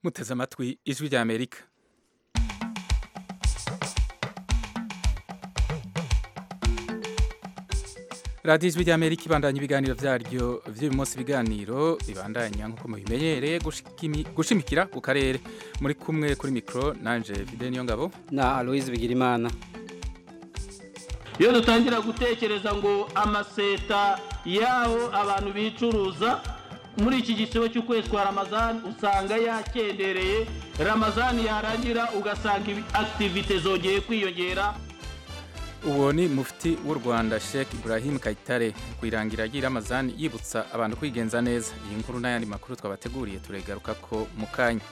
muteze amatwi ijwi rya amerika radiyo ijwi rya amerika ibandanya ibiganiro byaryo by'uyu munsi ibiganiro bibandanya nk'uko mubimenyereye gushimikira ku karere muri kumwe kuri mikoro nanje fide niyo ngabo na aloise bigirimana iyo dutangira gutekereza ngo amaseta y'aho abantu bicuruza muri iki gisibo cy'ukwezi kwa ramazani usanga yakendereye ramazani yarangira ugasanga akitivite zongeye kwiyongera uwo ni mufti w'u rwanda sheikh ibrahim kayitare ku irangira ry'iramazani yibutsa abantu kwigenza neza iyi nkuru n'ayandi makuru twabateguriye turegaruka ko mu kanya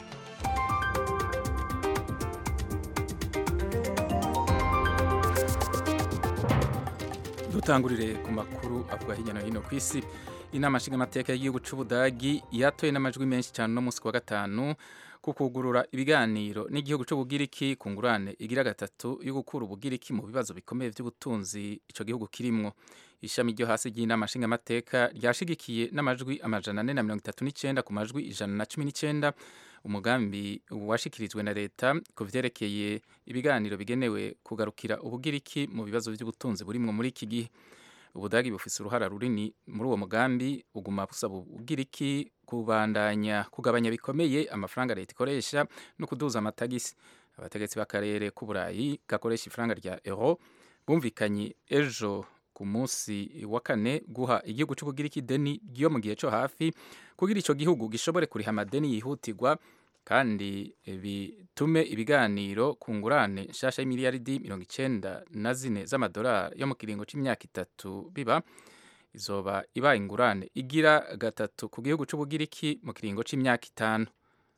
dutangurire ku makuru avuga hirya no hino ku isi inama nshingamateka y'igihugu cy'ubudagi yatoye n'amajwi menshi cyane no munsi wa gatanu ku kugurura ibiganiro n'igihugu cy'ubugiriki ku ngurane igira gatatu yo gukura ubugiriki mu bibazo bikomeye by'ubutunzi icyo gihugu kirimwo ishami ryo hasi ry'inama nshingamateka ryashigikiye n'amajwi amajana ane na mirongo itatu n'icyenda ku majwi ijana na cumi n'icyenda umugambi washikirijwe na leta ku vyerekeye ibiganiro bigenewe kugarukira ubugiriki mu bibazo by'ubutunzi burimwo muri iki gihe ubudagi bufise uruhara runini muri uwo mugambi uguma busaba ubugiriki kubandanya kugabanya bikomeye amafaranga leta ikoresha no kuduza amatagisi abategetsi b'akarere k'uburayi gakoresha ifaranga rya euro bumvikanye ejo ku munsi wa kane guha igihugu cy'ubugiriki deni ryo mu gihe cyo hafi kugira icyo gihugu gishobore kuriha amadeni yihutirwa kandi bitume ibiganiro ku ngurane nshasha y'imiliyaridi mirongo icyenda na zine z'amadolari yo mu kiringo cy'imyaka itatu biba izoba ibaye ingurane igira gatatu ku gihugu cy'ubugiriki mu kiringo cy'imyaka itanu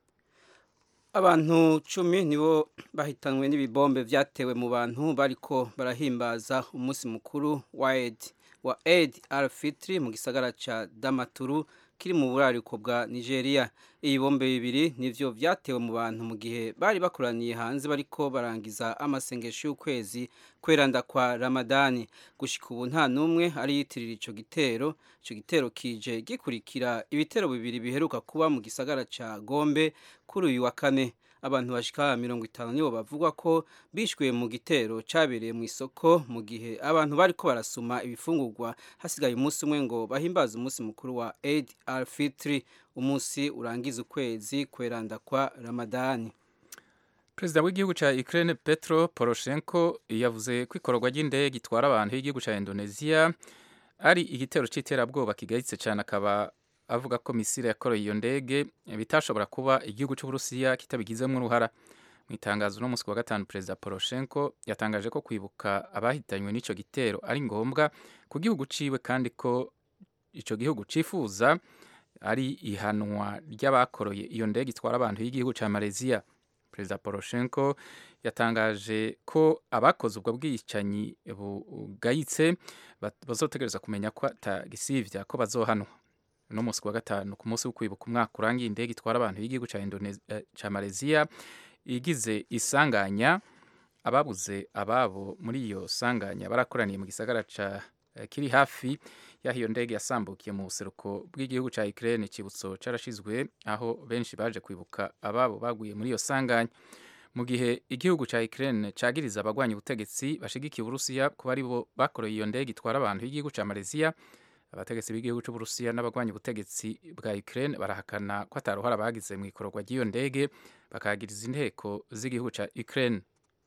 abantu cumi nibo bahitanwe n'ibibombe byatewe mu bantu bariko barahimbaza umunsi mukuru wa Eid wa Eid al-Fitr mu gisagara ca Damaturu kiri mu burariko bwa Nigeria ibibombe bibiri nivyo vyatewe mu bantu mu gihe bari bakoraniye hanze bariko barangiza amasengesho y'ukwezi kweranda kwa Ramadani gushika ubu nta numwe ari yitirira ico gitero ico gitero kije gikurikira ibitero bibiri biheruka kuba mu gisagara ca Gombe kuri uyu wa kane abantu bashika mirongo itanu nibo bavugwa ko bishwe mu gitero cabereye mu isoko mu gihe abantu bariko barasuma ibifungurwa hasigaye umunsi umwe ngo bahimbaze umunsi mukuru wa Eid al-Fitr umunsi urangiza ukwezi kweranda kwa Ramadani perezida w'igihugu cya Ukraine Petro Poroshenko yavuze ko ikorwa ry'indege gitwara abantu y'igihugu cya Indonesia ari igitero c'iterabwoba kigayitse cyane akaba avuga ko misile yakoreye iyo ndege bitashobora kuba igihugu cy'uburusiya kitabigizemo uruhara mu itangazo no munsi wa gatanu perezida poroshenko yatangaje ko kwibuka abahitanywe n'icyo gitero ari ngombwa ku gihugu ciwe kandi ko icyo gihugu cifuza ari ihanwa ry'abakoroye iyo ndege itwara abantu y'igihugu cya malaysia perezida poroshenko yatangaje ko abakoze ubwo bwicanyi bugayitse bazotegereza kumenya ko atagisivya ko bazohanwa no munsi wa gatanu ku munsi wo kwibuka umwaka urangiye indege itwara abantu y'igihugu cya Indonesia cya Malaysia igize isanganya ababuze ababo muri iyo sanganya barakoraniye mu gisagara ca kiri hafi yaho iyo ndege yasambukiye mu buseruko bw'igihugu cya Ukraine kibutso carashizwe aho benshi baje kwibuka ababo baguye muri iyo sanganya mu gihe igihugu cya Ukraine cagiriza abagwanya ubutegetsi bashigikiye Uburusiya kuba ari bo bakoreye iyo ndege itwara abantu y'igihugu cya Malaysia abategetsi b'igihugu cy'uburusiya n'abagwanya ubutegetsi bwa Ukraine barahakana ko ataruhara bagize mu ikorwa ry'iyo ndege bakagiriza inteko z'igihugu cya Ukraine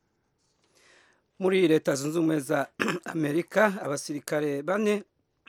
muri leta zunze ubumwe za amerika abasirikare bane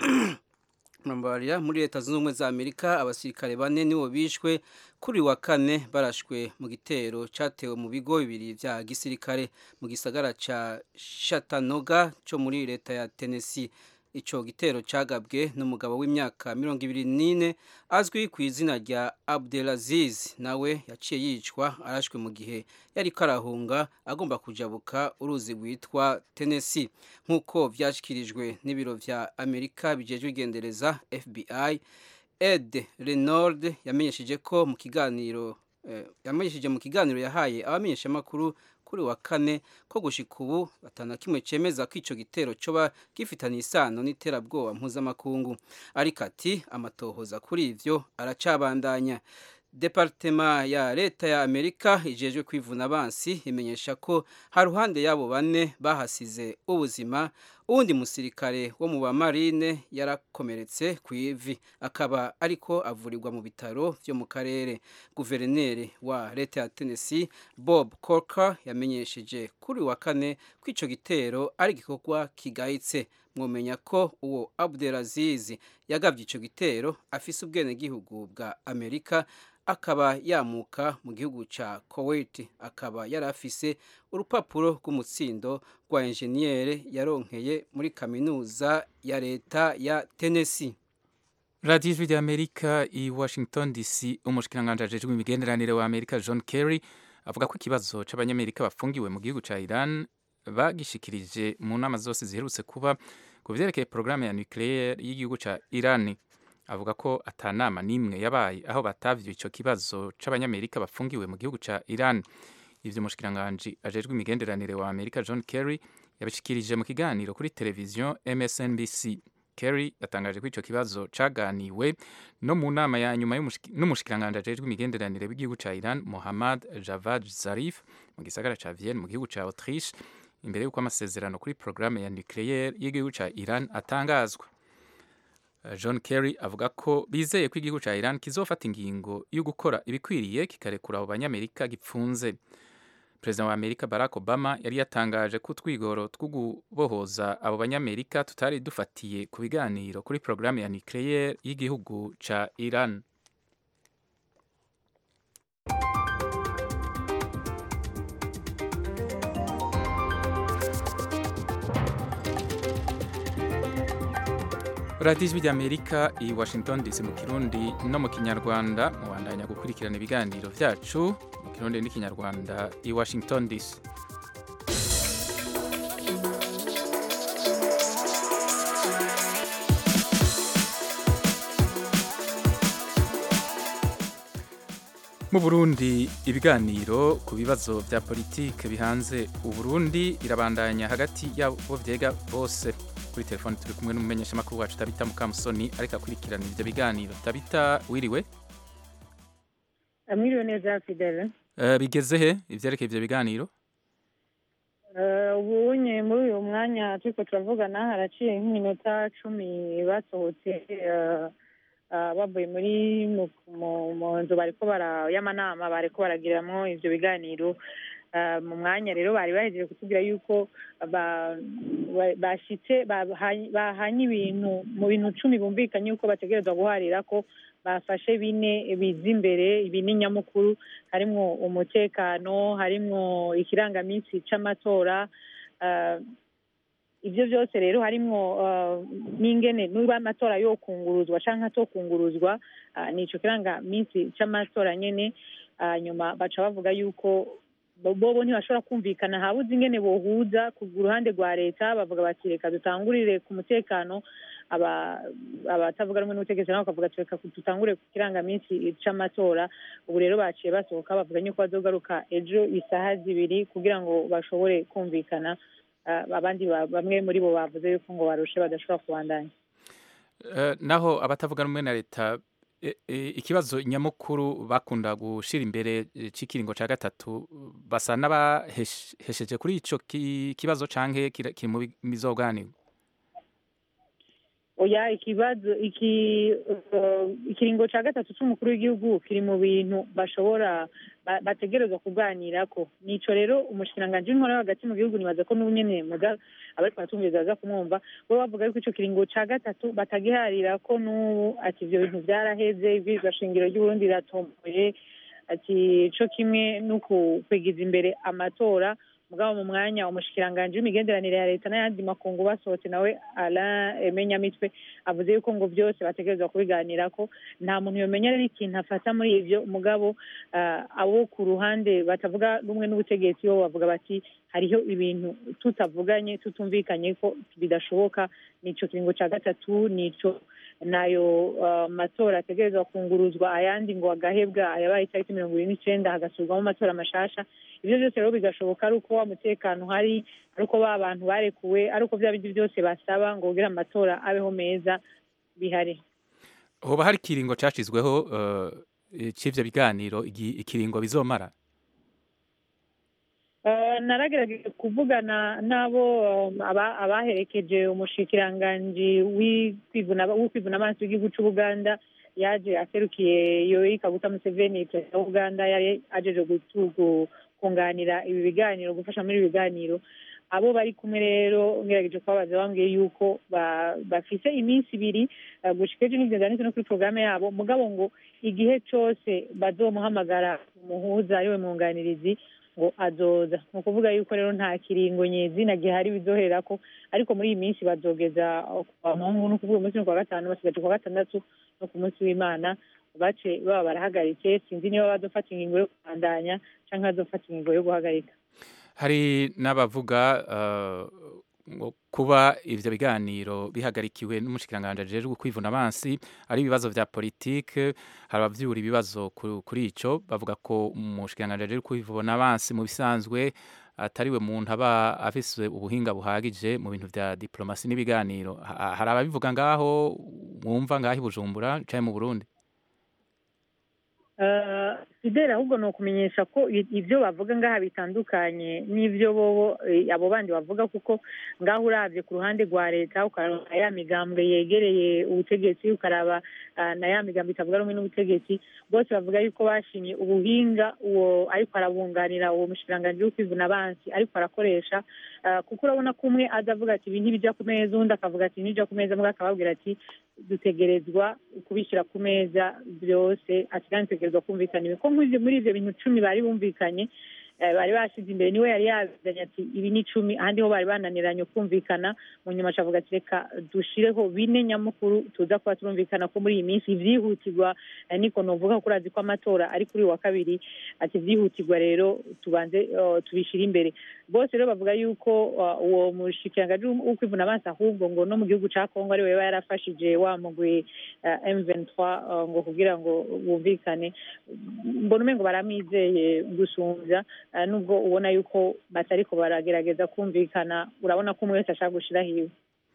muri leta zunze ubumwe za amerika abasirikare bane nibo bishwe kuri wa kane barashwe mu gitero cyatewe mu bigo bibiri bya gisirikare mu gisagara cya Chattanooga cyo muri leta ya Tennessee ico gitero cagabwe n'umugabo w'imyaka mirongo ibiri n'ine azwi ku izina rya Abdelaziz nawe yaciye yicwa arashwe mu gihe yari karahunga agomba kujabuka uruzi rwitwa Tennessee nk'uko vyashikirijwe n'ibiro vya Amerika bijejwe igendereza FBI Ed Renaud yamenyesheje ko mu kiganiro eh, yamenyesheje mu kiganiro yahaye abamenyeshamakuru kuri wa kane ko gushika ubu atana kimwe cemeza ko ico gitero coba gifitanye isano n'iterabwoba mpuzamakungu ariko ati amatohoza kuri ivyo aracabandanya departema ya leta ya amerika ijejwe kwivuna abansi imenyesha ko haruhande y'abo bane bahasize ubuzima uwundi musirikare wo mu bamarine yarakomeretse ku ivi akaba ariko avurirwa mu bitaro byo mu karere guverineri wa leta ya tennessee bob corker yamenyesheje kuri wa kane ko icyo gitero ari igikorwa kigayitse mwumenya ko uwo abdelaziz yagabye icyo gitero afise ubwenegihugu bwa amerika akaba yamuka mu gihugu cya Kuwait akaba yari afise urupapuro rw'umutsindo rwa enjeniyeri yaronkeye muri kaminuza ya leta ya Tennessee radiyo ijwi ry'amerika i washington dc umushikiranganji ajejwe imigenderanire wa amerika john kerry avuga ko ikibazo c'abanyamerika bafungiwe mu gihugu ca iran bagishikirije mu nama zose ziherutse kuba ku vyerekeye porogaramu ya nucleaire y'igihugu ca iran avuga ko atanama n'imwe yabaye aho batavye ico kibazo c'abanyamerika bafungiwe mu gihugu ca Iran ivyo umushikiranganji ajejwe imigenderanire wa Amerika John Kerry yabishikirije mu kiganiro kuri televiziyo MSNBC Kerry yatangaje ko ico kibazo caganiwe no mu nama ya nyuma n'umushikiranganji ajejwe imigenderanire w'igihugu ca Iran Mohammad Javad Zarif mu gisagara ca Vienne mu gihugu ca Autriche imbere y'uko amasezerano kuri porogaramu ya nucleaire y'igihugu ca Iran atangazwa John Kerry avuga ko bizeye ko igihugu cya Iran kizofata ingingo yo gukora ibikwiriye kikarekura abo banyamerika gipfunze perezida wa amerika barack obama yari yatangaje ko utwigoro two gubohoza abo banyamerika tutari dufatiye ku biganiro kuri porogaramu ya nucleaire y'igihugu cya Iran radiyo ijwi ry'amerika i washington dc mu kirundi no mu kinyarwanda mubandanya gukurikirana ibiganiro byacu mu kirundi n'ikinyarwanda i washington dc mu burundi ibiganiro ku bibazo bya politike bihanze uburundi birabandanya hagati y'abo vyega bose kuri telefone turi kumwe n'umumenyeshamakuru wacu tabita mukamusoni ariko akurikirana ivyo biganiro tabita wiriwe mwiriwe neza fidele uh, bigeze he ivyerekeye ivyo biganiro ubunye muri uyu mwanya turiko turavugana haraciye nk'iminota cumi basohotse bavuye muri mu nzu bariko y'amanama bariko baragiriramwo ivyo biganiro mu mwanya rero bari bahejeje kutubwira yuko bashitse bahanye ibintu mu bintu cumi bumvikanye yuko bategerezwa guharira ko bafashe bine biza imbere bine nyamukuru harimwo umutekano harimwo ikirangaminsi c'amatora ibyo byose rero harimwo n'ingene niba amatora yo kunguruzwa canke atokunguruzwa nico kirangaminsi c'amatora nyene nyuma baca bavuga yuko bobo ntibashobora kumvikana habuze ingene bohuza ku ruhande rwa leta bavuga bati reka dutangurire ku mutekano abatavuga rumwe n'ubutegetsi nabo bakavuga ati reka dutangure ku kirangaminsi c'amatora ubu rero baciye basohoka bavuga yuko bazogaruka ejo isaha zibiri kugira ngo bashobore kumvikana abandi bamwe muri bo bavuze yuko ngo barushe badashobora kubandanya naho abatavuga rumwe na leta ikibazo nyamukuru bakunda gushira imbere c'ikiringo ca gatatu basa n'abahesheje kuri ico kibazo canke kiri mu bizoganirwa oya ikibazo iki ikiringo ca gatatu c'umukuru w'igihugu kiri mu bintu bashobora bategerezwa kuganirako nico rero umushikiranganji w'intwara hagati mu gihugu nibaza ko n'ubunyene muga abariko baratumviriza baza kumwumva bo bavuga yuko ico kiringo ca gatatu batagiharirako n'ubu ati ivyo bintu vyaraheze ibwirizwa shingiro ry'uburundi riratomboye ati co kimwe n'ukwigiza imbere amatora mugabo mu mwanya umushikiranganji w'imigenderanire ya leta n'ayandi makungu basohotse nawe Alain Menyamitwe avuze yuko ngo byose bategerezwa kubiganirako nta muntu yomenya rero ikintu afata muri ivyo mugabo abo ku ruhande batavuga rumwe n'ubutegetsi bo bavuga bati hariho ibintu tutavuganye tutumvikanye ko bidashoboka nico kiringo ca gatatu nico nayo matora ategerezwa kunguruzwa ayandi ngo agahebwa ayabaye itariki mirongo ibiri n'icenda hagasubirwamo amatora mashasha ivyo byose rero bigashoboka ari uko wa mutekano uhari ari uko ba bantu barekuwe ari uko vya bindi byose basaba ngo kugira amatora abeho meza bihari hoba hari ikiringo cashizweho eh, c'ivyo biganiro igi- ikiringo bizomara Eh, naragerageje kuvugana n'abo um, aba- abaherekeje umushikiranganji w'ukwivuna w'ukwivuna amaso w'igihugu c'ubuganda yaje aserukiye yoweri kaguta museveni perezida w'ubuganda yari ajeje gutu- gu- kunganira ibi biganiro gufasha muri ibi biganiro abo bari kumwe rero ngerageje kubabaza bambwiye yuko ba- bafise iminsi ibiri eh, gushika ejo n'ivyo vyanditse no kuri porogaramu yabo mugabo ngo igihe cose bazomuhamagara umuhuza ariwe mwunganirizi ngo azoza ni ukuvuga yuko rero nta kiringo nyezina gihari bizohererako ariko muri iyi minsi bazogeza kwa mungu no kuvuga umunsi no kwa gatanu basigaje kwa gatandatu no ku munsi w'imana bace baba barahagaritse sinzi niba bazofata ingingo yo kubandanya canke bazofata ingingo yo guhagarika hari n'abavuga eh, ngo kuba ivyo biganiro bihagarikiwe n'umushikiranganje ajejwe kwivuna abansi ari ibibazo vya politike hari abavyura ibibazo ku- kuri ico bavuga ko umushikiranganje ajejwe kwivuna abansi mu bisanzwe atariwe muntu aba afise ubuhinga buhagije mu bintu vya diplomasi n'ibiganiro Ha- hari ababivuga ngaho mwumva ngaho i Bujumbura canke mu Burundi Eh, fidele ahubwo ni ukumenyesha ko i- ivyo bavuga ngaha bitandukanye n'ivyo bobo eh, abo bandi bavuga kuko ngaho uravye ku ruhande rwa leta ukaraba ya migambwe yegereye ubutegetsi ukaraba ah, na ya migambwe itavuga rumwe n'ubutegetsi bose bavuga yuko bashimye ubuhinga uwo ariko arabunganira uwo mushikiranganji w'ukwivuna abansi ariko arakoresha ah, kuko urabona ko umwe aza avuga ati ibi ntibija ku meza undi akavuga ati ntibija ku meza mbwa akababwira ati dutegerezwa kubishyira ku meza byose ati kandi dutegerezwa kumvikana ibi ko nk'ivyo muri ivyo bintu cumi bari bumvikanye eh, bari bashize imbere niwe yari yazanye ati ibi ni icumi ahandi ho bari bananiranye kumvikana mu nyuma acavuga ati reka dushireho bine nyamukuru tuza kuba turumvikana ko muri iyi minsi ivyihutirwa eh, niko novuga ko urazi ko amatora ari kuri uyu wa kabiri ati ivyihutirwa rero tubanze eh, tubishire imbere bose rero bavuga yuko uh, uwo mushikiranganji w'ukwivuna abansi ahubwo ngo no mu gihugu ca kongo ariwe yaba yarafashije wa mugwi uh, M23 uh, ngo kugira ngo bumvikane mbona umengo baramwizeye gusumvya uh, nubwo ubona yuko batariko baragerageza kumvikana urabona ko umwe wese ashaka gushira hiwe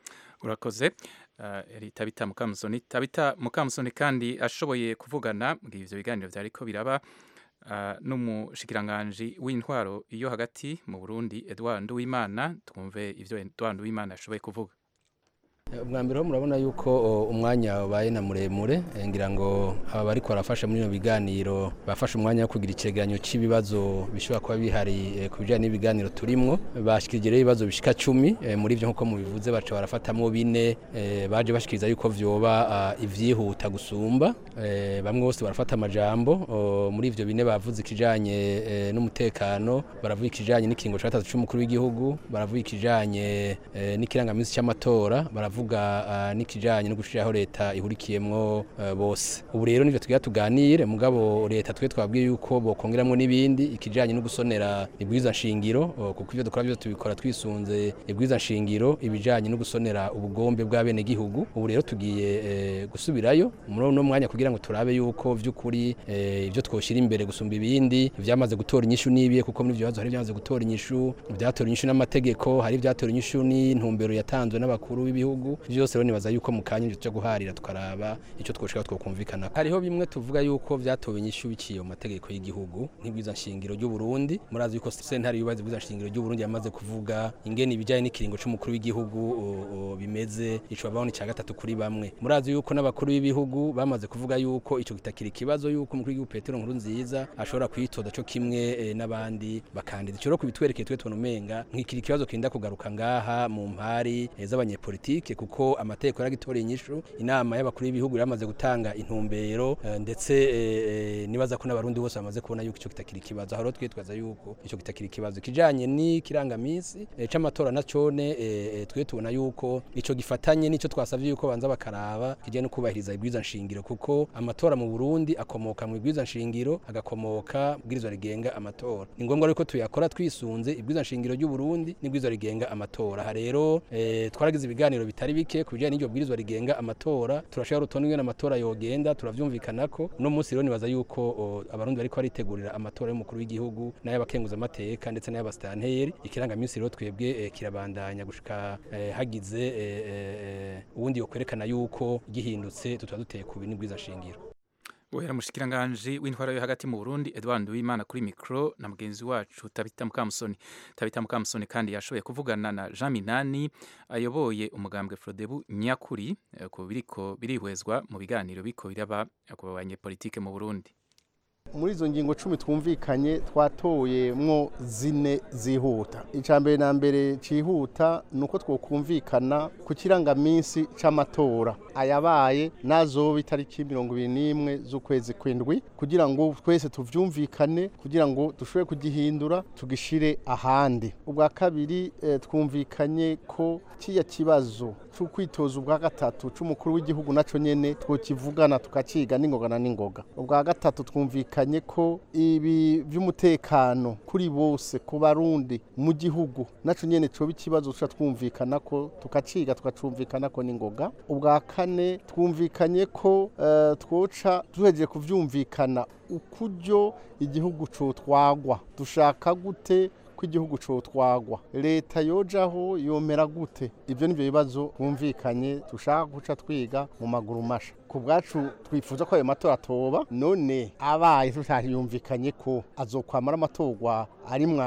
urakoze uh, yari tabita mukamusoni tabita mukamusoni kandi ashoboye kuvugana mu gihe ivyo biganiro vyariko biraba uh, n'umushikiranganji w'intwaro iyo hagati mu Burundi Edouard Nduwimana twumve ivyo Edouard Nduwimana ashoboye kuvuga ubwa mbere ho murabona yuko o, umwanya wabaye na muremure eh, ngira ngo aba bariko barafasha muri bino biganiro bafashe umwanya wo kugira icegeranyo cy'ibibazo bishobora kuba bihari eh, ku bijyanye n'ibiganiro turimwo bashikirije rero ibibazo bishika cumi eh, muri ivyo nk'uko mubivuze baca barafatamwo bine eh, baje bashikiriza yuko vyoba ah, ivyihuta gusumba eh, bamwe bose barafata amajambo o, muri ivyo bine bavuze ikijanye eh, n'umutekano baravuga ikijanye n'ikiringo ca gatatu c'umukuru w'igihugu baravuga ikijanye eh, n'ikirangamisi c'amatora baravuga ah, n'ikijanye no gushiraho leta ihurikiyemwo eh, bose ubu rero nivyo tugira tuganire mugabo leta twe twabwiye yuko bokongeramwo n'ibindi ikijanye no gusonera ibwiza nshingiro oh, kuko ivyo dukora byose tubikora twisunze ibwiza nshingiro ibijanye no gusonera ubugombe bw'abene gihugu ubu rero tugiye eh, gusubirayo muri uno mwanya kugira ngo turabe yuko vy'ukuri eh, ivyo twoshira imbere gusumba ibindi vyamaze gutora inyishu nibiye kuko muri ivyo bibazo hari vyamaze gutora inyishu vyatora inyishu n'amategeko hari vyatora inyishu n'intumbero yatanzwe n'abakuru b'ibihugu vyose rero nibaza yuko mu kanya ivyo guharira tukaraba ico twoshika twokumvikana hariho bimwe tuvuga yuko vyatowe inyishu biciye mu mategeko y'igihugu nk'ibwiza nshingiro ry'u Burundi murazi yuko sentare yubaza ibwiza nshingiro ry'u Burundi yamaze kuvuga ingene ibijanye n'ikiringo c'umukuru w'igihugu o- o, bimeze ico babaho ni ca gatatu kuri bamwe murazi yuko n'abakuru b'ibihugu bamaze kuvuga yuko ico kitakiri ikibazo yuko umukuru w'igihugu Petero Nkurunziza ashobora kwitoza co kimwe eh, n'abandi bakandida ico rero kubitwerekeye twe tubona umenga nk'ikiri ikibazo kinda kugaruka ngaha mu mpari eh, z'abanyepolitike kuko amategeko yaragitoreye inyishu inama y'abakuru b'ibihugu yaramaze gutanga intumbero eh, ndetse eh, eh, nibaza ko n'abarundi bose bamaze kubona yuko ico kitakiri ikibazo aho rero twitwaza yuko ico kitakiri ikibazo kijanye n'ikirangamisi eh, c'amatora na cone eh, eh, twe tubona yuko ico gifatanye n'ico twasavye yuko banza bakaraba kijanye no kubahiriza ibwiza nshingiro kuko amatora mu Burundi akomoka mu ibwiza nshingiro agakomoka bwirizwa rigenga amatora ni ngombwa yuko tuyakora twisunze ibwiza nshingiro ry'u Burundi n'ibwirizwa rigenga amatora aha rero eh, twaragize ibiganiro bitari bike ku bijanye n'iryo bwirizwa rigenga amatora turashaka rutonde ingene amatora yogenda turavyumvikanako uno munsi rero nibaza yuko o, abarundi bariko baritegurira amatora y'umukuru w'igihugu n'ay'abakenguza amateka ndetse n'ay'abasitanteri ikirangamisi rero twebwe eh, kirabandanya gushika eh, hagize eh, eh, uwundi yokwerekana yuko gihindutse tutaba duteye ku bintu bwiza nshingiro Uhera mushikiranganje w'intwara yo hagati mu Burundi Edouard Uwimana kuri micro na mugenzi wacu Tabita Mukamusoni Tabita Mukamusoni kandi yashoboye kuvugana na Jean Minani ayoboye umugambwe Frodebu nyakuri eh, ku biriko birihwezwa mu biganiro biko biraba ku banyepolitike mu Burundi muri izo ngingo cumi twumvikanye twatoyemwo zine zihuta icya mbere na mbere cyihuta ni uko twokumvikana ku kirangaminsi c'amatora ayabaye nazoba itariki mirongo ibiri n'imwe z'ukwezi kw'indwi kugira ngo twese tuvyumvikane kugira ngo dushobore kugihindura tugishire ahandi ubwa kabiri eh, twumvikanye ko kiya kibazo c'ukwitoza ubwa gatatu c'umukuru w'igihugu naco nyene twokivugana tukaciga n'ingoga na n'ingoga ubwa gatatu twumvikanye ko ibi vy'umutekano kuri bose ku barundi mu gihugu naco nyene coba ikibazo tuca twumvikana ko tukaciga tukacumvikana ko n'ingoga ubwa kane twumvikanye ko eh, twoca duhejeje kuvyumvikana ukuryo igihugu cotwagwa dushaka gute ko igihugu cotwagwa leta yojaho yomera gute ivyo nivyo bibazo twumvikanye dushaka guca twiga mu maguru masha ku bwacu twifuza ko ayo matora atoba none abaye tutayumvikanye ko azokwamara amatorwa arimwo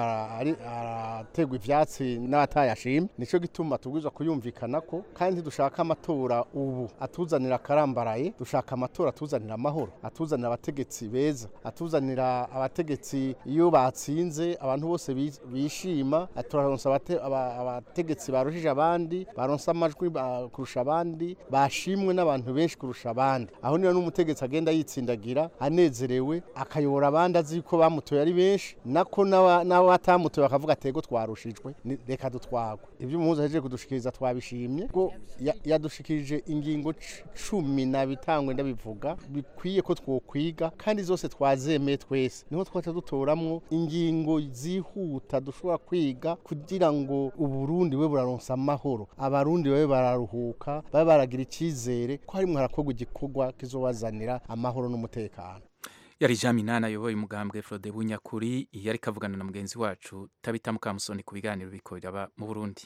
arategwa ivyatsi n'abatayashimye nico gituma tubwirizwa kuyumvikana ko kandi dushaka amatora ubu atuzanira akarambaraye dushaka amatora atuzanira amahoro atuzanira abategetsi beza atuzanira abategetsi iyo batsinze abantu bose bi- bishima turaronsa abate- aba- abategetsi barushije abandi baronsa amajwi ba- kurusha abandi bashimwe n'abantu benshi kurusha abandi aho niyo n'umutegetsi agenda yitsindagira anezerewe akayobora abandi azi ko bamutoye ari benshi nako n'aba- n'abatamutoye bakavuga atego twarushijwe ni- reka dutwagwe ibyo umuhuza ahejeje kudushikiriza twabishimye ko ya- yadushikirije ingingo c- cumi na bitangwe ndabivuga bikwiye ko twokwiga kandi zose twazemeye twese niho twaca dutoramwo ingingo zihuta dushobora kwiga kugira ngo uburundi we buraronsa amahoro abarundi babe bararuhuka babe baragira icyizere ko harimwo harakorwa igikorwa kizobazanira amahoro n'umutekano yari Jean Minani ayoboye umugambwe Frodebu nyakuri yari kavugana na mugenzi wacu Tabita Mukamusoni ku biganiro biko biraba mu Burundi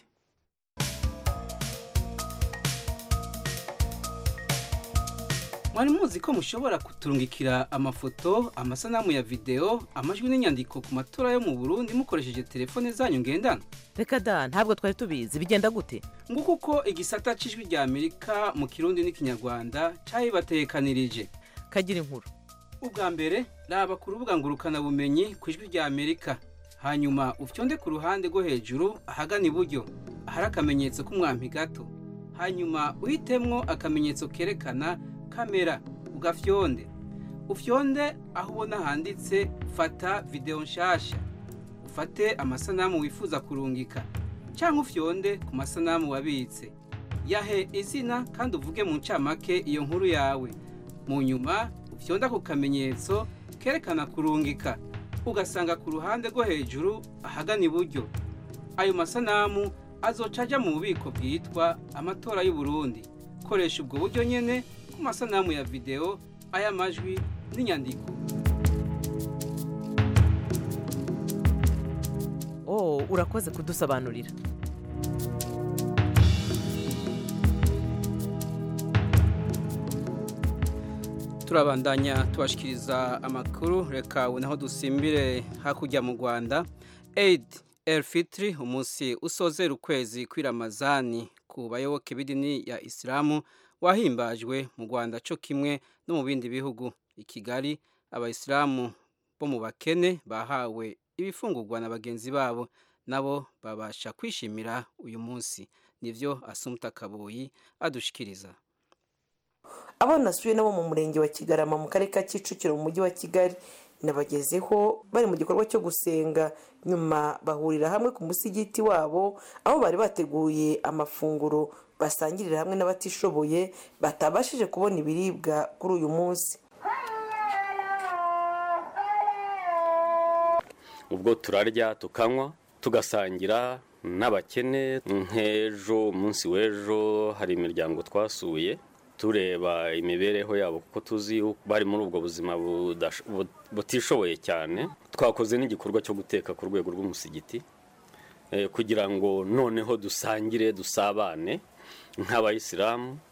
mwari muzi ko mushobora kuturungikira amafoto amasanamu ya videwo amajwi n'inyandiko ku matora yo mu burundi mukoresheje telefone zanyu ngendanwa reka da ntabwo twari tubizi bigenda gute nguko uko igisata c'ijwi rya amerika mu kirundi n'ikinyarwanda cabibatekanirije kagira inkuru ubwa mbere raba ku rubuga ngurukanabumenyi ku ijwi rya amerika hanyuma ufyonde ku ruhande rwo hejuru ahagana iburyo ahari akamenyetso k'umwampi gato hanyuma uhitemwo akamenyetso kerekana kamera ugafyonde ufyonde aho ubona handitse fata videwo nshasha ufate amasanamu wifuza kurungika cyangwa ufyonde ku masanamu wabitse yahe izina kandi uvuge mu ncamake iyo nkuru yawe mu nyuma ufyonda ku kamenyetso kerekana kurungika ugasanga ku ruhande rwo hejuru ahagana iburyo ayo masanamu azoca ajya mu bubiko bwitwa amatora y'u Burundi koresha ubwo buryo nyene ku masanamu ya videwo ay'amajwi n'inyandiko oh urakoze kudusobanurira turabandanya tubashikiriza amakuru reka ubu naho dusimbire hakurya mu rwanda aid el fitri umunsi usozera ukwezi kw'iramazani ku bayoboke b'idini ya isilamu wahimbajwe mu rwanda cyo kimwe no mu bindi bihugu i kigali abayisilamu bo mu bakene bahawe ibifungurwa na bagenzi babo nabo babasha kwishimira uyu munsi nivyo asumta kabuyi adushikiriza abo nasuye nabo mu murenge wa kigarama mu karere ka kicukiro mu mujyi wa kigali nabagezeho bari mu gikorwa cyo gusenga nyuma bahurira hamwe ku musigiti wabo aho bari bateguye amafunguro basangirira hamwe n'abatishoboye batabashije kubona ibiribwa kuri uyu munsi ubwo turarya tukanywa tugasangira n'abakene nk'ejo umunsi w'ejo hari imiryango twasuye tureba imibereho yabo kuko tuzi bari muri ubwo buzima butishoboye cyane twakoze n'igikorwa cyo guteka ku rwego rw'umusigiti kugira ngo noneho dusangire dusabane nk'abayisilamu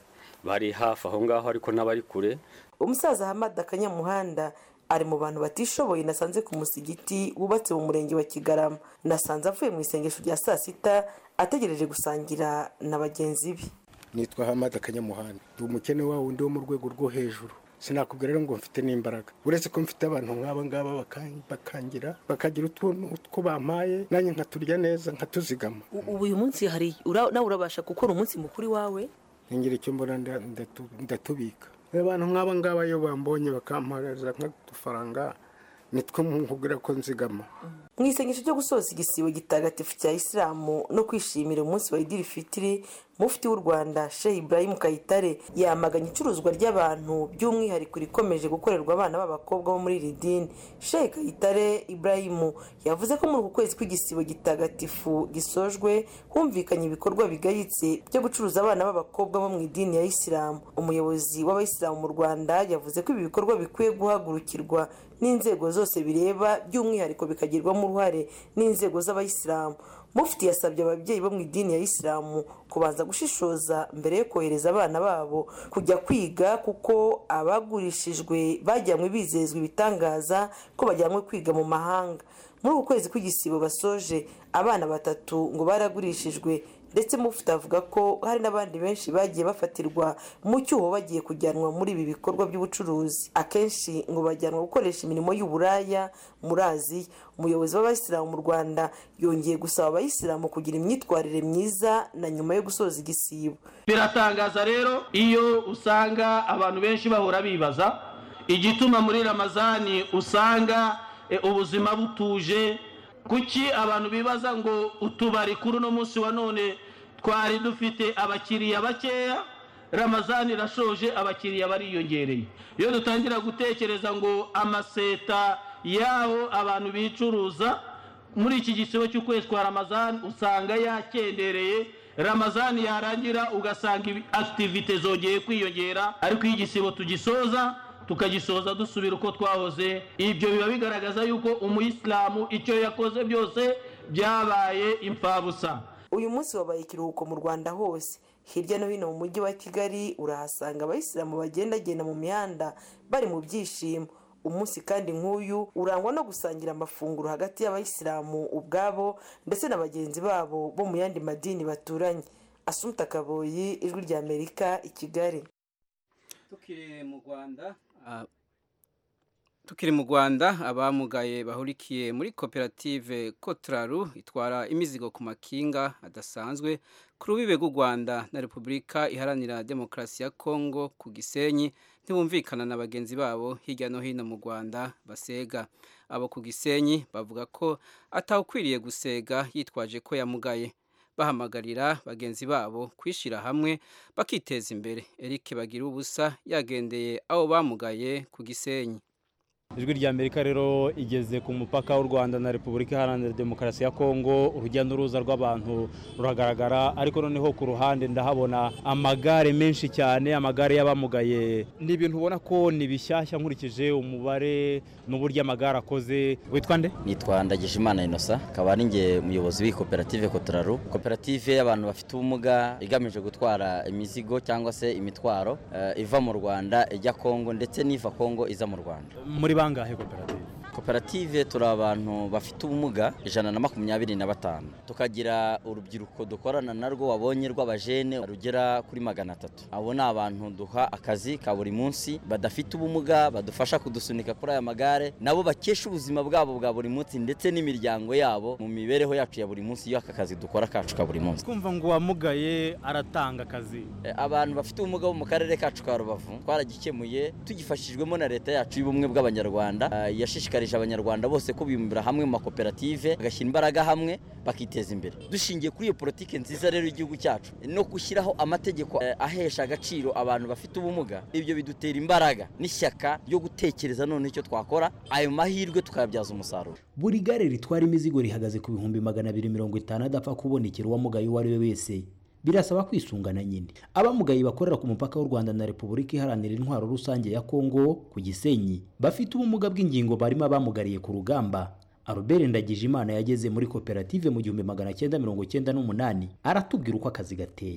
bari hafi aho ngaho ariko n'abari kure umusaza hamad akanyamuhanda ari mu bantu batishoboye nasanze ku musigiti wubatse mu murenge wa kigarama nasanze avuye mu isengesho rya saa sita ategereje gusangira na bagenzi be nitwa hamad akanyamuhanda ndi umukene wa wundi wo mu rwego rwo hejuru sinakubwira rero ngo mfite n'imbaraga uretse ko mfite abantu nk'aba ngaba bakangira bakagira utuntu two bampaye nanjye nkaturya neza nkatuzigama ubu uyu munsi hari nawe urabasha gukora umunsi mukuru wawe ngira icyo mbona ndatubika abantu nk'aba ngaba iyo bambonye bakampareza nk'udufaranga nitwo nkubwira ko nzigama mu isengesho ryo gusoza igisibo gitagatifu cya isilamu no kwishimira umunsi wa idiri fitiri mufti w'u rwanda shehe ibrahim kayitare yamaganye icuruzwa ry'abantu by'umwihariko rikomeje gukorerwa abana b'abakobwa bo muri iri dini shehe kayitare ibrahim yavuze ko muri uku kwezi kw'igisibo gitagatifu gisojwe humvikanye ibikorwa bigayitse byo gucuruza abana b'abakobwa bo mu idini ya isilamu umuyobozi w'abayisilamu mu rwanda yavuze ko ibi bikorwa bikwiye guhagurukirwa n'inzego zose bireba by'umwihariko bikagirwamo uruhare n'inzego z'abayisilamu mufti yasabye ababyeyi bo mu idini ya isilamu kubanza gushishoza mbere yo kohereza abana babo kujya kwiga kuko abagurishijwe bajyanywe bizezwa ibitangaza ko bajyanywe kwiga mu mahanga muri uku kwezi kw'igisibo basoje abana batatu ngo baragurishijwe ndetse mufite avuga ko hari n'abandi benshi bagiye bafatirwa mu cyuho bagiye kujyanwa muri ibi bikorwa by'ubucuruzi akenshi ngo bajyanwa gukoresha imirimo y'uburaya muri aziya umuyobozi w'abayisilamu mu rwanda yongeye gusaba abayisilamu kugira imyitwarire myiza na nyuma yo gusoza igisibo biratangaza rero iyo usanga abantu benshi bahora bibaza igituma muri ramazani usanga ubuzima butuje kuki abantu bibaza ngo utubari kuri uno munsi wa none twari dufite abakiriya bakeya ramazani irashoje abakiriya bariyongereye iyo dutangira gutekereza ngo amaseta y'aho abantu bicuruza muri iki gisibo cy'ukwezi kwa ramazani usanga yakendereye ramazani yarangira ugasanga akitivite zongeye kwiyongera ariko iyo igisibo tugisoza tukagisoza dusubira uko twahoze ibyo biba bigaragaza yuko umuyisilamu icyo yakoze byose byabaye imfabusa uyu munsi wabaye ikiruhuko mu rwanda hose hirya no hino mu mujyi wa kigali urahasanga abayisilamu bagendagenda mu mihanda bari mu byishimo umunsi kandi nk'uyu urangwa no gusangira amafunguro hagati y'abayisilamu ubwabo ndetse na bagenzi babo bo mu yandi madini baturanye asumta kaboyi ijwi rya amerika i kigali tukiri mu rwanda tukiri mu rwanda abamugaye bahurikiye muri koperative kotraru itwara imizigo ku makinga adasanzwe ku rubibe rw'u rwanda na repubulika iharanira demokarasi ya kongo ku gisenyi ntibumvikana na bagenzi babo hirya no hino mu rwanda basega abo ku gisenyi bavuga ko atawukwiriye gusega yitwaje ko yamugaye bahamagarira bagenzi babo kwishyira hamwe bakiteza imbere eric bagira ubusa yagendeye abo bamugaye ku gisenyi ijwi rya amerika rero igeze ku mupaka w'u rwanda na repubulika iharanira demokarasi ya kongo urujya n'uruza rw'abantu ruragaragara ariko noneho ku ruhande ndahabona amagare menshi cyane amagare y'abamugaye ni ibintu ubona ko ni bishyashya nkurikije umubare n'uburyo amagare akoze witwa nde nitwa ndagijimana inosa akaba ari nge umuyobozi w'iyi koperative kotoraru koperative y'abantu bafite ubumuga igamije gutwara imizigo cyangwa se imitwaro iva mu rwanda ijya kongo ndetse n'iva kongo iza mu rwanda muri bangahe koperative koperative turi abantu bafite ubumuga ijana na makumyabiri na batanu tukagira urubyiruko dukorana narwo wabonye rw'abajene rugera kuri magana atatu abo ni abantu duha akazi ka buri munsi badafite ubumuga badufasha kudusunika kuri aya magare nabo bakesha ubuzima bwabo bwa buri munsi ndetse n'imiryango yabo mu mibereho yacu ya buri munsi iyo aka kazi dukora kacu ka buri munsi kumva ngo uwamugaye aratanga akazi abantu bafite ubumuga bo mu karere kacu ka rubavu twaragikemuye tugifashijwemo na leta yacu y'ubumwe bw'abanyarwanda yashishikarije abanyarwanda bose ko bibumbira hamwe mu makoperative bagashyira imbaraga hamwe bakiteza imbere dushingiye kuri iyo politiki nziza rero y'igihugu cyacu no gushyiraho amategeko ahesha agaciro abantu bafite ubumuga ibyo bidutera imbaraga n'ishyaka ryo gutekereza none icyo twakora ayo mahirwe tukayabyaza umusaruro buri gare ritwara imizigo rihagaze ku bihumbi magana abiri mirongo itanu adapfa kubonekera uwamugaye uwo ari we wese birasaba kwisungana nyine abamugaye bakorera ku mupaka w'u rwanda na repubulika iharanira intwaro rusange ya kongo ku gisenyi bafite ubumuga bw'ingingo barimo abamugariye ku rugamba Albert Ndagijimana yageze muri koperative mu gihumbi magana cyenda mirongo cyenda n'umunani aratubwira uko akazi gateye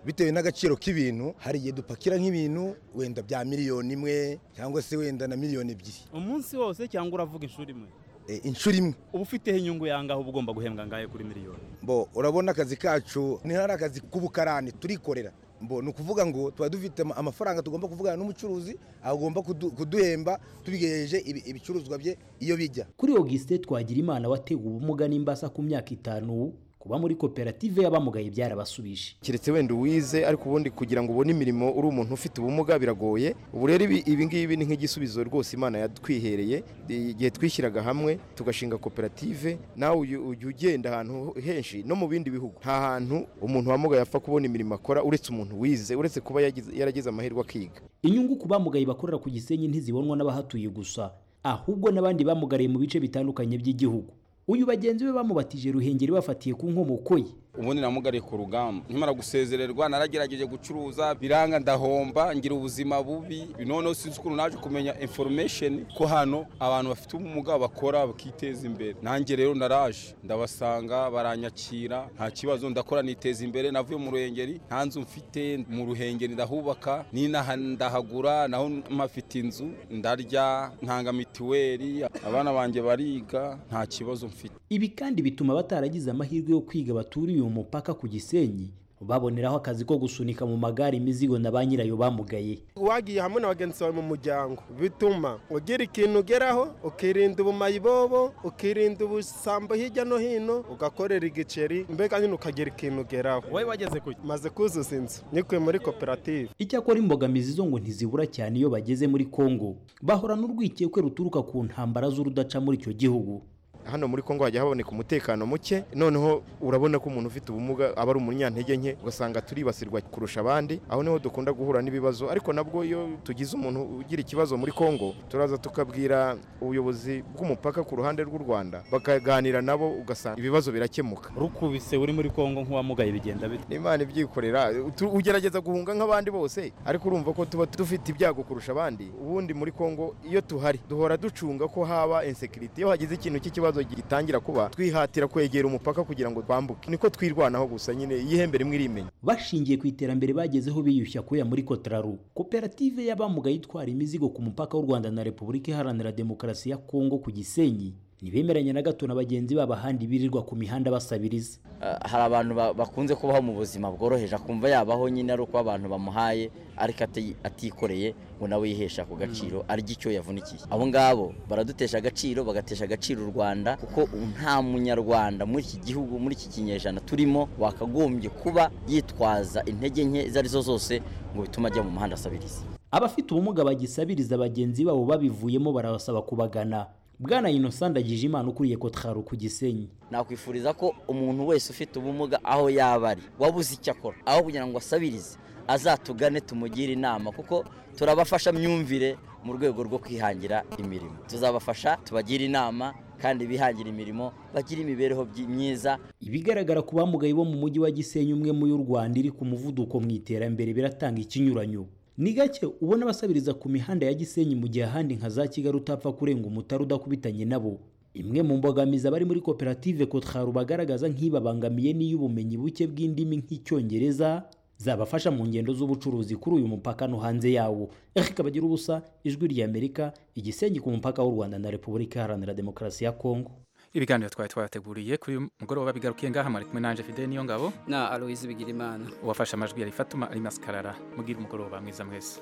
bitewe n'agaciro k'ibintu hari igihe dupakira nk'ibintu wenda bya miliyoni imwe cyangwa se wenda na miliyoni ebyiri umunsi wose cyangwa uravuga inshuro imwe inshuro imwe uba ufiteho inyungu yangaho uba ugomba guhembwa ngahe kuri miliyoni bo urabona akazi kacu ni hari akazi k'ubukarani turikorera mbo ni ukuvuga ngo tuba dufite amafaranga tugomba kuvugana n'umucuruzi agomba kuduhemba tubigejeje ibicuruzwa bye iyo bijya kuri Auguste twagira imana watewe ubumuga n'imbasa ku myaka itanu kuba muri koperative y'abamugaye byarabasubije keretse wenda uwize ariko ubundi kugira ngo ubone imirimo uri umuntu ufite ubumuga biragoye ubu rero ibi ngibi ni nk'igisubizo rwose imana yatwihereye igihe twishyiraga hamwe tugashinga koperative nawe ujya ugenda ahantu henshi no mu bindi bihugu nta hantu umuntu wamugaye apfa kubona imirimo akora uretse umuntu wize uretse kuba yaragize amahirwe akiga inyungu ku bamugaye bakorera ku gisenyi ntizibonwa n'abahatuye gusa ahubwo n'abandi bamugariye mu bice bitandukanye by'igihugu uyu bagenzi be bamubatije ruhengeri bafatiye ku nkomoko ye ubundi namugariye ku rugamba nkimara gusezererwa naragerageje gucuruza biranga ndahomba ngira ubuzima bubi noneho sinzi ukuntu naje kumenya information ko hano abantu bafite ubumuga bakora bakiteza imbere nanjye rero naraje ndabasanga baranyakira nta kibazo ndakora niteza imbere navuye mu ruhengeri nta nzu mfite mu ruhengeri ndahubaka n'inaha ndahagura naho mpafite inzu ndarya ntanga mituweli abana banjye bariga nta kibazo mfite ibi kandi bituma bataragize amahirwe yo kwiga baturiye uyu mupaka ku gisenyi baboneraho akazi ko gusunika mu magare imizigo na ba nyirayo bamugaye wagiye hamwe na bagenzi bawe mu muryango bituma ugira ikintu ugeraho ukirinda ubumayibobo ukirinda ubusambo hirya no hino ugakorera igiceri mbega nyine ukagira ikintu ugeraho wowe wageze ku maze kuzuza inzu nikuye muri koperative icyakora imbogamizi zo ngo ntizibura cyane iyo bageze muri kongo bahora n'urwikekwe ruturuka ku ntambara z'urudaca muri icyo gihugu hano muri Kongo hajya haboneka umutekano muke noneho urabona ko umuntu ufite ubumuga aba ari umunyantege nke ugasanga turibasirwa kurusha abandi aho niho dukunda guhura n'ibibazo ariko nabwo iyo tugize umuntu ugira ikibazo muri Kongo turaza tukabwira ubuyobozi bw'umupaka ku ruhande rw'u Rwanda bakaganira nabo ugasanga ibibazo birakemuka rukubise uri muri Kongo nk'uwamugaye bigenda bite Imana ibyikorera ugerageza guhunga nk'abandi bose ariko urumva ko tuba dufite ibyago kurusha abandi ubundi muri Kongo iyo tuhari duhora ducunga ko haba insecurity iyo hagize ikintu cy'ikibazo gitangira kuba twihatira kwegera umupaka kugira ngo twambuke niko twirwanaho gusa nyine yihembere imwe irimenya bashingiye ku iterambere bagezeho biyushya kuya muri Kotraru koperative y'abamugaye itwara imizigo ku mupaka w'u Rwanda na Repubulika Iharanira Demokarasi ya Kongo ku Gisenyi ntibemeranya na gato na bagenzi babo ahandi birirwa ku mihanda basabiriza hari abantu bakunze kubaho mu buzima bworoheje akumva yabaho nyine ari uko abantu bamuhaye ariko atikoreye ngo nawe yihesha ku gaciro arya icyo yavunikiye abo ngabo baradutesha agaciro bagatesha agaciro u rwanda kuko nta munyarwanda muri iki gihugu muri iki kinyejana turimo wakagombye kuba yitwaza intege nke izo arizo zose ngo bitume ajya mu muhanda asabiriza abafite ubumuga bagisabiriza bagenzi babo babivuyemo barabasaba kubagana bwana inosanda agije imana ukuriye kotharu ku gisenyi nakwifuriza ko umuntu wese ufite ubumuga aho yaba ari wabuze icyo akora aho kugira ngo asabirize azatugane tumugire inama kuko turabafasha myumvire mu rwego rwo kwihangira imirimo tuzabafasha tubagire inama kandi bihangira imirimo bagira imibereho myiza ibigaragara ku bamugaye bo mu mujyi wa gisenyi umwe mu y'u rwanda iri ku muvuduko mu iterambere biratanga ikinyuranyo ni gake ubona abasabiriza ku mihanda ya gisenyi mu gihe ahandi nka za kigali utapfa kurenga umutari udakubitanye nabo imwe mu mbogamizi abari muri koperative kotharu bagaragaza nk'ibabangamiye n'iy'ubumenyi buke bw'indimi nk'icyongereza zabafasha mu ngendo z'ubucuruzi kuri uyu mupaka no hanze yawo eric bagira ubusa ijwi ry'amerika igisenyi ku mupaka w'u rwanda na repubulika iharanira demokarasi ya kongo ibiganiro twari twateguriye kuri uyu mugoroba bigarukiye ngaha mwari kumwe nanje fidele niyo ngabo na aloise bigirimana uwafashe amajwi yari fatuma ari maskarara mugire umugoroba mwiza mwese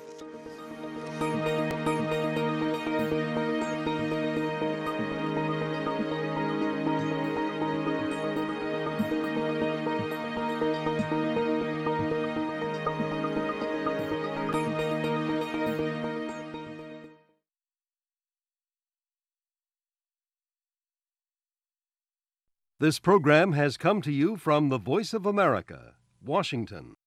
This program has come to you from the Voice of America, Washington.